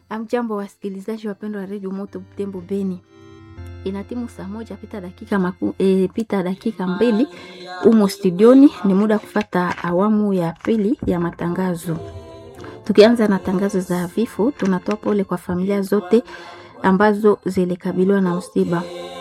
Amjambo wasikilizaji wapendwa wa redio Moto Butembo Beni, inatimu saa moja pita dakika maku, e, pita dakika mbili umo studioni. Ni muda kufata awamu ya pili ya matangazo. Tukianza na tangazo za vifo, tunatoa pole kwa familia zote ambazo zilikabiliwa na msiba.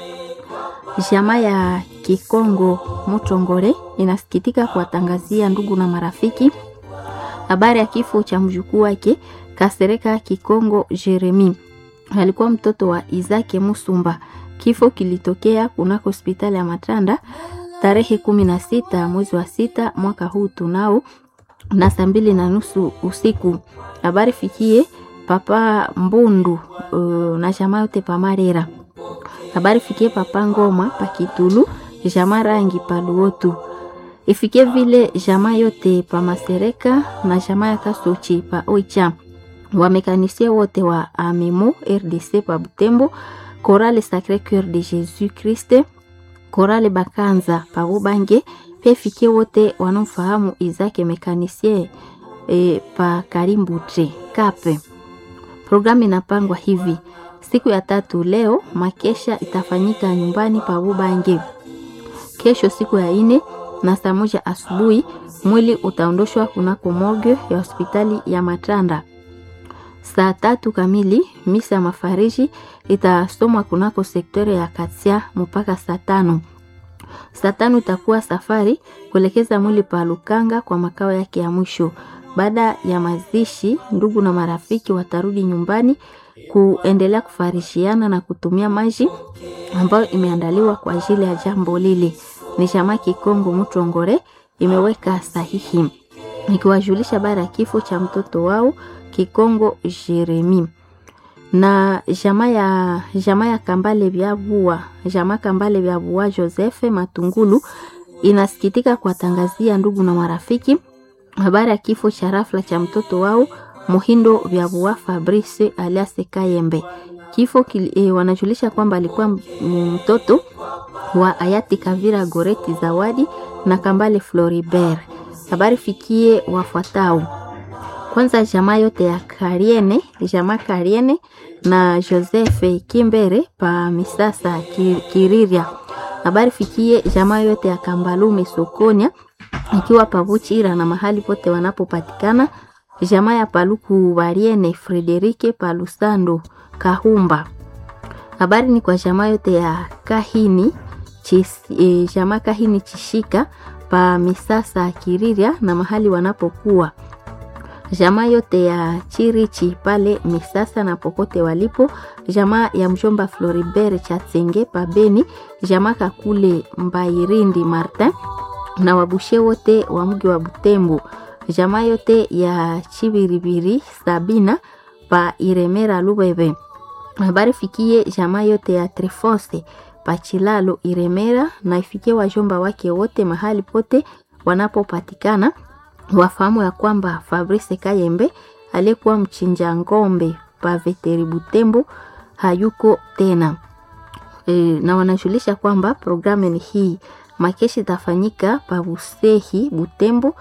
Jamaa ya Kikongo Mutongore inasikitika kuwatangazia ndugu na marafiki habari ya kifo cha mjukuu wake Kasereka Kikongo Jeremi. Alikuwa mtoto wa Izake Musumba. Kifo kilitokea kunako hospitali ya Matanda tarehe kumi na sita mwezi wa sita mwaka huu tunao na saa mbili na nusu usiku. Habari fikie papa Mbundu uh, na jamaa yote pamarera. Habari fikie papa Ngoma pakitulu jamaa rangi paluotu ifikie vile jamaa yote pa Masereka na jamaa ya Kasochi pa Oicha wamekanisia wote wa Amemo RDC pa Butembo, Korale Sacre Coeur de Jesus Christ, Korale Bakanza pa Bubange, pia ifikie wote wanaofahamu Izake mekanisie e, pa Karimbutre Kape. Programu inapangwa hivi: siku ya tatu leo makesha itafanyika nyumbani pa Bubange. Kesho siku ya ine na saa moja asubuhi mwili utaondoshwa kunako morgue ya hospitali ya Matanda. Saa tatu kamili misa ya mafariji itasomwa kunako sektori ya Katia mpaka saa tano. Saa tano itakuwa safari kuelekeza mwili pa Lukanga kwa makao yake ya mwisho. Baada ya mazishi, ndugu na marafiki watarudi nyumbani kuendelea kufarishiana na kutumia maji ambayo imeandaliwa kwa ajili ya jambo lile. Ni chama Kikongo Mutongore imeweka sahihi nikiwajulisha habari ya kifo cha mtoto wao Kikongo Jeremi na jamaa ya jamaa ya Kambale vya Bua jamaa Kambale vya Bua Joseph Matungulu inasikitika kuwatangazia ndugu na marafiki habari ya kifo cha rafla cha mtoto wao Muhindo vya Bua Fabrice alias Kayembe. Kifo kili, e, wanajulisha kwamba alikuwa mtoto wa hayati Kavira Goreti Zawadi na Kambale Floribert. Habari fikie wafuatao kwanza jamaa yote ya Kariene, jamaa Kariene na Joseph Kimbere pa Misasa Kiriria. Habari fikie jamaa yote ya Kambalume Sokonia ikiwa pavuchira na mahali pote wanapopatikana. Jamaa ya Paluku Bariene Frederike Palusando Kahumba. Habari ni kwa jamaa yote ya Kahini Chis, e, jamaa Kahini Chishika pa Misasa Kiriria na mahali wanapokuwa jamaa yote ya Chirichi pale Misasa na popote walipo, jamaa ya mjomba Floribert Chatsenge pa Beni, jamaa Kakule Mbairindi Martin na wabushe wote wa mji wa Butembo, jamaa yote ya Chibiribiri Sabina pa Iremera Lubebe. Habari fikie jamaa yote ya Trifose pa Chilalo Iremera na ifikie wajomba wake wote mahali pote wanapopatikana wafahamu ya kwamba Fabrice Kayembe aliyekuwa mchinja ngombe pa Veteri Butembo hayuko tena e, na wanajulisha kwamba programu ni hii makeshi itafanyika pa Busehi Butembo.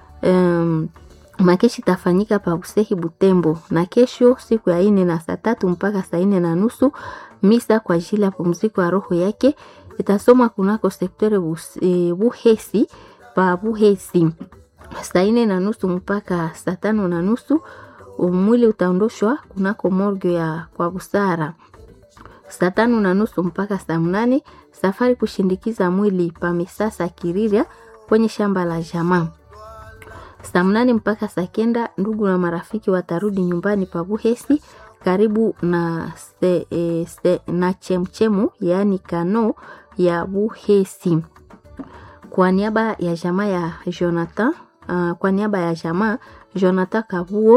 Um, makeshi itafanyika pa Busehi Butembo, na kesho siku ya ine na saa tatu mpaka saa ine na nusu misa kwa ajili ya pumziko ya roho yake itasomwa kunako sektore Buhesi pa Buhesi saa ine na nusu mpaka saa tano na nusu mwili utaondoshwa kunako morgue ya kwa busara. Saa tano na nusu mpaka saa mnane safari kushindikiza mwili pa Misasa Kiriria kwenye shamba la jamaa. Saa mnane mpaka saa kenda ndugu na marafiki watarudi nyumbani pa Buhesi karibu na, se, e, se, na chemchemu yaani kano ya Buhesi. Kwa niaba ya jamaa ya Jonathan Uh, kwa niaba ya jamaa Jonathan Kabuo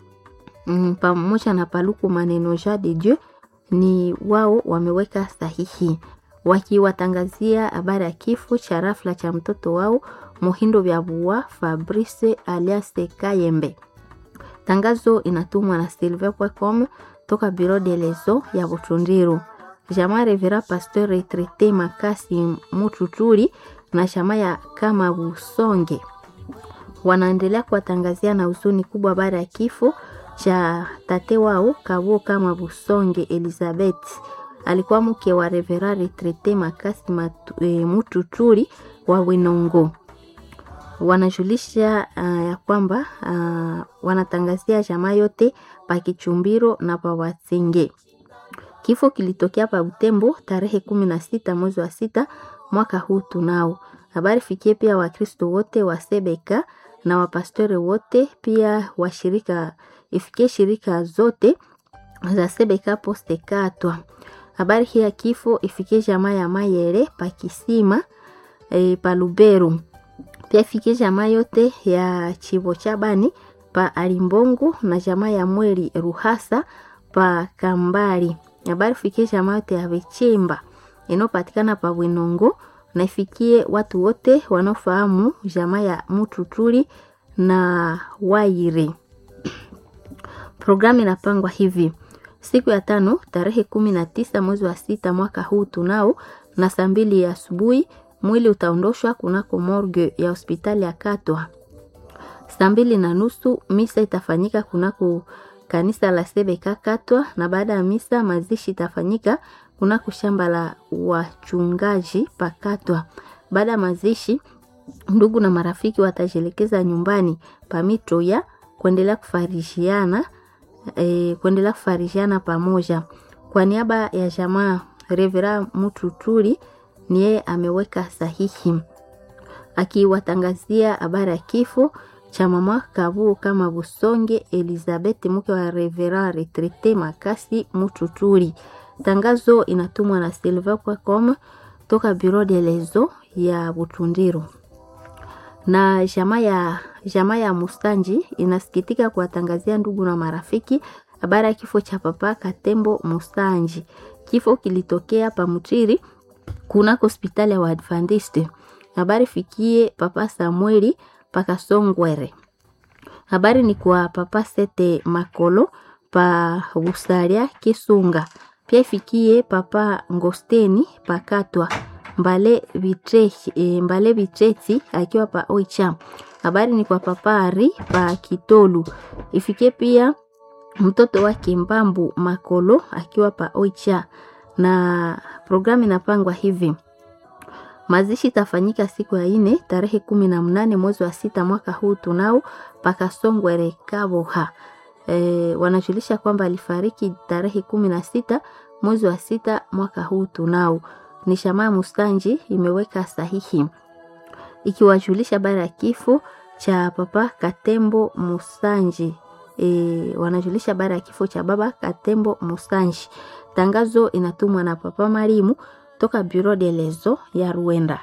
mm, pamoja na Paluku Maneno Ja de Dieu ni wao wameweka sahihi wakiwatangazia habari ya kifo cha rafla cha mtoto wao Muhindo vya Bua Fabrice alias Kayembe. Tangazo inatumwa na silver.com toka Bureau de leso ya Butundiru. Jamaa Revera Pasteur Retraite Makasi Mututuri na jamaa ya kama Busonge wanaendelea kuwatangazia na huzuni kubwa baada ya kifo cha tate wao Kabuo kama Busonge Elizabeth alikuwa mke wa Revera Retrete Makasi Matu, e, Mututuri wa Winongo. Wanajulisha uh, ya kwamba uh, wanatangazia jamaa yote pa Kichumbiro na pa Watsenge. Kifo kilitokea pa Butembo tarehe kumi na sita mwezi wa sita mwaka huu tunao. Habari fikie pia Wakristo wote wa Sebeka na wapastore wote pia washirika ifikie shirika zote za Sebeka Poste Katwa. Habari hii ya kifo ifikie jamaa ya Mayere pa Kisima e, pa Luberu. Pia ifikie jamaa yote ya Chivo Chabani pa Alimbongo na jamaa ya Mweri Ruhasa pa Kambari. Habari fikie jamaa yote ya Vichimba inayopatikana pa Winongo na ifikie watu wote wanaofahamu jamaa ya Mututuri na Waire. Programu inapangwa hivi: siku ya tano tarehe kumi na tisa mwezi wa sita mwaka huu tunao na saa mbili ya asubuhi mwili utaondoshwa kunako morgue ya hospitali ya Katwa. Saa mbili na nusu misa itafanyika kunako kanisa la Sebeka Katwa, na baada ya misa mazishi itafanyika kunako shamba la wachungaji pakatwa. Baada ya mazishi, ndugu na marafiki watajielekeza nyumbani pamito ya kuendelea kufarishiana e, kuendelea kufarishiana pamoja. Kwa niaba ya jamaa Revera Mututuri ni yeye ameweka sahihi akiwatangazia habari ya kifo cha mama Kabuo kama Busonge Elizabeth mke wa Revera Retrete Makasi Mututuri. Tangazo inatumwa na Silva Kwacom toka Bureau de lezo ya Butundiro na jamaa ya jamaa ya Mustanji inasikitika kuwatangazia ndugu na marafiki habari ya kifo cha papa Katembo Mustanji. Kifo kilitokea Pamutiri kunako hospitali ya Waadventiste. Habari fikie papa Samueli Pakasongwere. Habari ni kwa papa Sete Makolo pa Busaria Kisunga. Pia ifikie papa Ngosteni Pakatwa Mbale Bitreti, e, Mbale Bitreti akiwa pa Oicha. Habari ni kwa papa Ari pa Kitolu. Ifikie pia mtoto wake Mbambu Makolo akiwa pa Oicha, na programu inapangwa hivi: mazishi itafanyika siku ya ine tarehe kumi na mnane mwezi wa sita mwaka huu tunao paka Songwere Kaboha. E, wanajulisha kwamba alifariki tarehe kumi na sita mwezi wa sita mwaka huu tunao. Ni shamaa Mustanji imeweka sahihi ikiwajulisha habari ya kifo cha papa Katembo Musanji. E, wanajulisha habari ya kifo cha baba Katembo Musanji. Tangazo inatumwa na papa Marimu toka Bureau de lezo ya Ruenda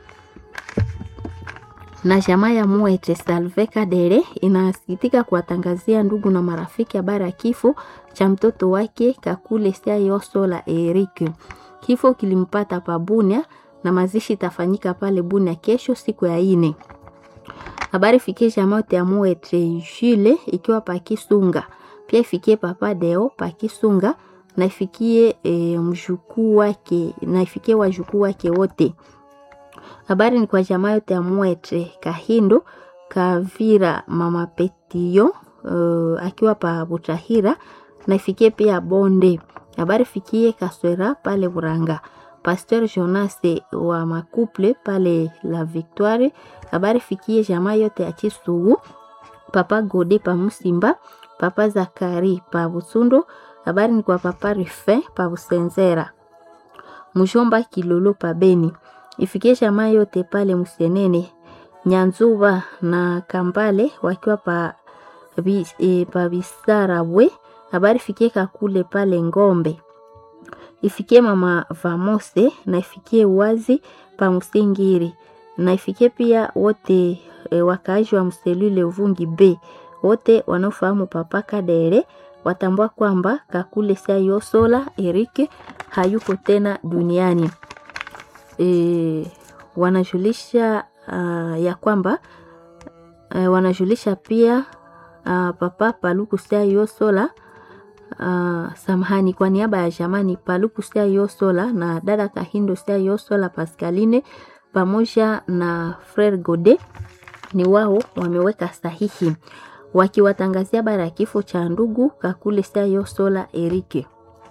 na jamaa ya Muete Salve Kadere inasikitika kuwatangazia ndugu na marafiki habari ya kifo cha mtoto wake Kakule Siayoso la Eric. Kifo kilimpata pa Bunia na mazishi itafanyika pale Bunia kesho siku ya ine. Habari fikie jamaa yote ya Muete Jule ikiwa pa Kisunga, pia ifikie papa Deo pa Kisunga na ifikie e, mjukuu wake na ifikie wajukuu wake wote. Habari ni kwa jamaa yote ya Mwete Kahindo Kavira mama Petio uh, akiwa pa Butahira na ifikie pia Bonde. Habari fikie Kaswera pale Buranga. Pasteur Jonas wa Makuple pale La Victoire. Habari fikie jamaa yote ya Chisugu. Papa Gode pa Musimba, Papa Zakari pa Busundo. Habari ni kwa Papa Rufin pa Busenzera. Mujomba Kilolo pa Beni ifikie jamaa yote pale Musenene Nyanzuba na Kambale wakiwa pa, e, pa Bisarabwe. Habari fikie Kakule pale Ngombe, ifikie mama Vamose na ifikie Wazi pa Musingiri na ifikie pia wote e, wakaaji wa Mselule Uvungi B wote wanaofahamu papa Kadere watambua kwamba Kakule Sayosola Erike hayuko tena duniani. E, wanajulisha uh, ya kwamba uh, wanajulisha pia uh, papa Paluku Sayosola uh, samahani, kwa niaba ya jamani Paluku Sayosola na dada Kahindo Sayosola Pascaline pamoja na Frere Gode ni wao wameweka sahihi wakiwatangazia bara ya kifo cha ndugu Kakule Sayo Sola Erike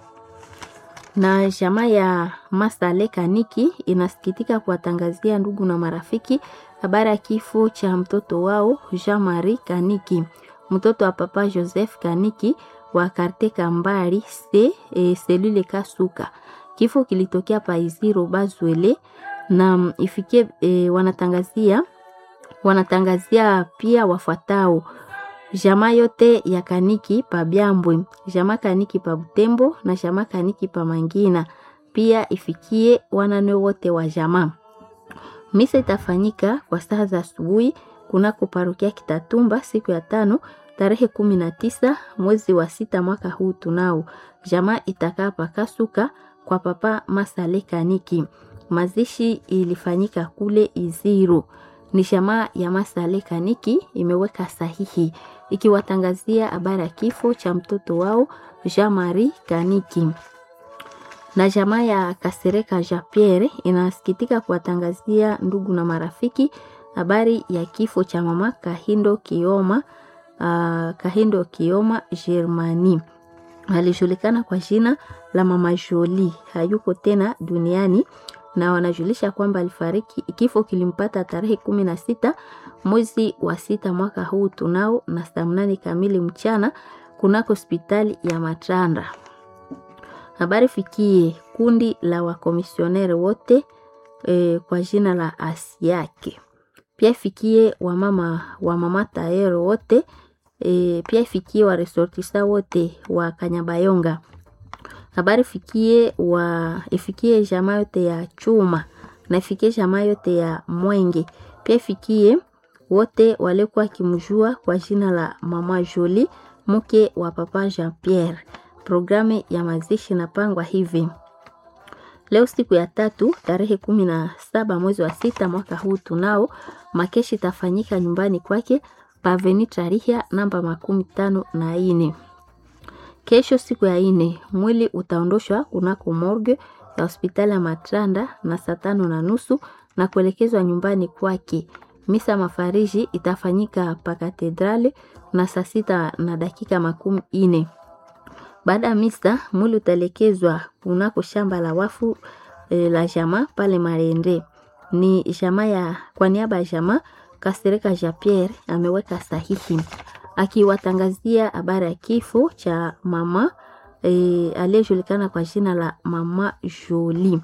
na jamaa ya Masale Kaniki inasikitika kuwatangazia ndugu na marafiki habari ya kifo cha mtoto wao Jean Marie Kaniki, mtoto wa papa Joseph Kaniki wa karte Kambari se e, selule Kasuka. Kifo kilitokea Paiziro Bazwele na ifikie e, wanatangazia wanatangazia pia wafuatao jamaa yote ya Kaniki pa Byambwe, jamaa Kaniki pa Butembo na jamaa Kaniki pa Mangina, pia ifikie wanane wote wa jamaa. Misa itafanyika kwa saa za asubuhi kunako parokia Kitatumba siku ya tano tarehe kumi na tisa mwezi wa sita mwaka huu tunao. Jamaa itakaa pakasuka kwa papa Masale Kaniki. Mazishi ilifanyika kule Iziro. Ni jamaa ya Masale Kaniki imeweka sahihi ikiwatangazia habari ya kifo cha mtoto wao Jean Marie Kaniki na jamaa ya Kasereka Jean Pierre inasikitika kuwatangazia ndugu na marafiki habari ya kifo cha mama Kahindo Kioma, uh, Kahindo Kioma Germani alijulikana kwa jina la mama Jolie, hayuko tena duniani na wanajulisha kwamba alifariki. Kifo kilimpata tarehe kumi na sita mwezi wa sita mwaka huu tunao na saa mnane kamili mchana kunako hospitali ya Matanda. Habari fikie kundi la wakomisioneri wote e, kwa jina la Asiake. Pia ifikie wamama wa mama Taero wote e, pia ifikie wa resortisa wote wa Kanyabayonga. Habari fikie wa ifikie jamaa yote ya Chuma na ifikie jamaa yote ya Mwenge. Pia ifikie wote walikuwa kimjua kwa jina la mama Jolie mke wa papa Jean Pierre. Programu ya mazishi inapangwa hivi: leo siku ya tatu tarehe kumi na saba mwezi wa sita mwaka huu tunao makeshi itafanyika nyumbani kwake paveni Tarihia namba makumi tano na ine. Kesho siku ya ine mwili utaondoshwa kunako morgue ya hospitali ya Matranda na saa tano na nusu na kuelekezwa nyumbani kwake. Misa mafariji itafanyika pa katedrali na saa sita na dakika makumi ine. Baada ya misa mwili utaelekezwa kunako shamba la wafu e, la jamaa pale Marende. Ni jamaa ya kwa niaba ya jamaa Kasereka Jean Pierre ameweka sahihi akiwatangazia habari ya kifo cha mama e, aliyejulikana kwa jina la mama Jolie.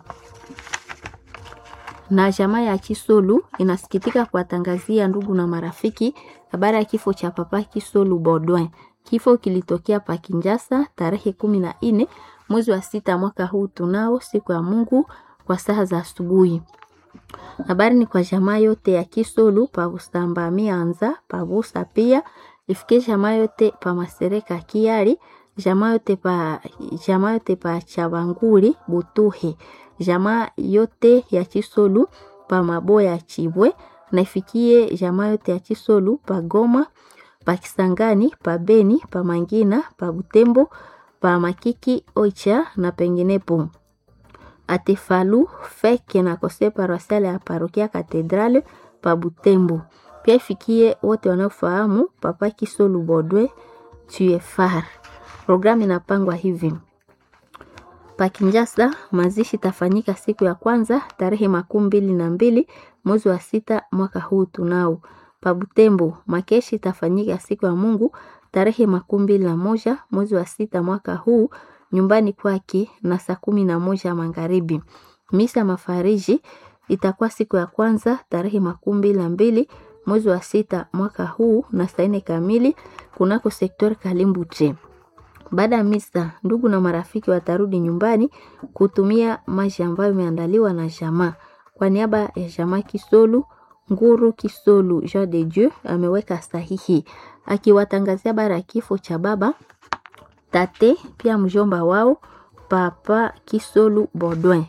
Na jamaa ya Kisolu inasikitika kuwatangazia ndugu na marafiki habari ya kifo cha papa Kisolu Baudouin. Kifo kilitokea pa Kinjasa tarehe kumi na nne mwezi wa sita mwaka huu tunao siku ya Mungu kwa saa za asubuhi. Habari ni kwa jamaa yote ya Kisolu pa Busamba Mianza pa Busa pia ifikie jamaa yote pa Masereka Kiari jamaa yote pa jamaa yote pa Chabanguri Butuhe jamaa yote ya Kisolu pa Maboya Chibwe na ifikie jamaa yote ya Kisolu pa Goma pa Kisangani pa Beni pa Mangina pa Butembo pa Makiki Oicha na penginepo. Atefalu feke na kose paroisiale ya parokia Katedrale pa Butembo. Pia ifikie wote wanaofahamu papa Kisolu Bodwe Tuefar. Programu inapangwa hivi: pa Kinjasa mazishi tafanyika siku ya kwanza tarehe makumi mbili na mbili mwezi wa sita mwaka huu tunao. Pa Butembo makeshi tafanyika siku ya Mungu tarehe makumi mbili na moja mwezi wa sita mwaka huu nyumbani kwake na saa kumi na moja magharibi. Misa mafariji itakuwa siku ya kwanza tarehe makumi mbili na mbili mwezi wa sita mwaka huu na saa nne kamili kunako sektori Kalimbuche. Baada ya misa, ndugu na marafiki watarudi nyumbani kutumia maji ambayo imeandaliwa na jamaa. Kwa niaba ya jamaa Kisolu Nguru Kisolu Jean de Dieu ameweka sahihi akiwatangazia bara ya kifo cha baba tate pia mjomba wao papa Kisolu Baudouin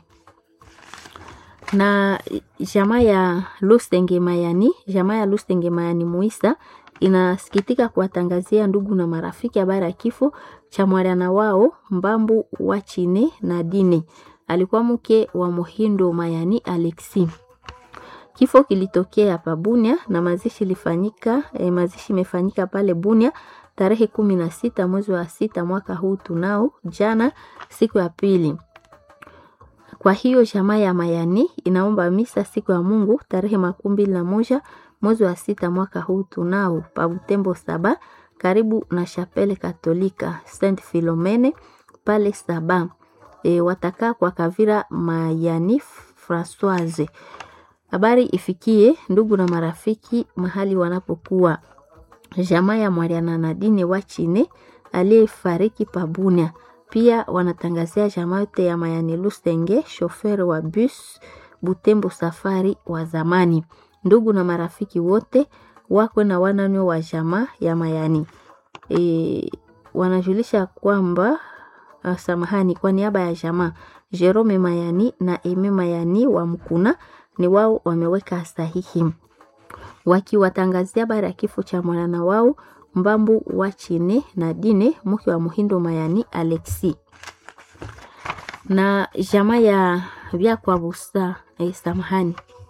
na jamaa ya Lusenge Mayani, jamaa ya Lusenge Mayani Muisa inasikitika kuwatangazia ndugu na marafiki habari ya kifo cha mwana wao Mbambu wa Chine na Dine, alikuwa mke wa Muhindo Mayani Alexi. Kifo kilitokea hapa Bunia na mazishi ilifanyika eh, mazishi imefanyika pale Bunia tarehe kumi na sita mwezi wa sita mwaka huu tunao jana siku ya pili. Kwa hiyo jamaa ya Mayani inaomba misa siku ya Mungu tarehe makumi mbili na moja mwezi wa sita mwaka huu tunao pa Butembo saba karibu na Chapele Katolika Saint Philomene pale saba. E, watakaa kwa Kavira Mayani Francoise. Habari ifikie ndugu na marafiki mahali wanapokuwa. Jamaa ya Mariana Nadine wa Chine aliyefariki Pabunia. Pia wanatangazia jamaa yote ya Mayani Lusenge, shofer wa bus Butembo safari wa zamani. Ndugu na marafiki wote wako na wananyo wa jamaa ya Mayani. E, wanajulisha kwamba uh, samahani, kwa niaba ya jamaa Jerome Mayani na Eme Mayani wa Mkuna ni wao wameweka sahihi wakiwatangazia habari ya kifo cha mwanana wao Mbambu wa Chine na Dine mke wa Muhindo Mayani Alexi na jamaa ya vya kwa busa eh, samahani